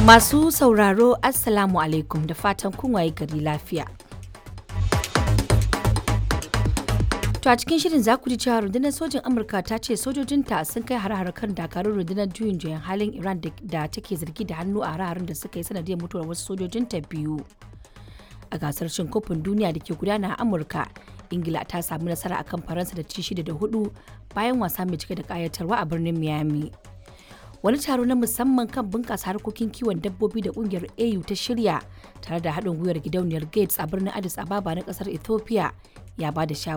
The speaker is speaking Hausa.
Masu sauraro Assalamu alaikum da fatan kun waye gari lafiya. To a cikin shirin za ku ji cewa rundunar sojin Amurka ta ce sojojinta sun kai har kan dakarun rundunar juyin juyan halin Iran da take zargi da hannu a hare da suka yi sanadiyar mutuwar wasu sojojinta biyu. A gasar cin kofin duniya da ke gudana a Amurka, Ingila ta samu nasara akan Faransa da ci shida da hudu bayan wasa mai cike da kayatarwa a birnin Miami. wani taro na musamman kan bunƙasa harkokin kiwon dabbobi da ƙungiyar au ta shirya tare da haɗin gwiwar gidauniyar gates a birnin addis ababa na ƙasar ethiopia ya ba da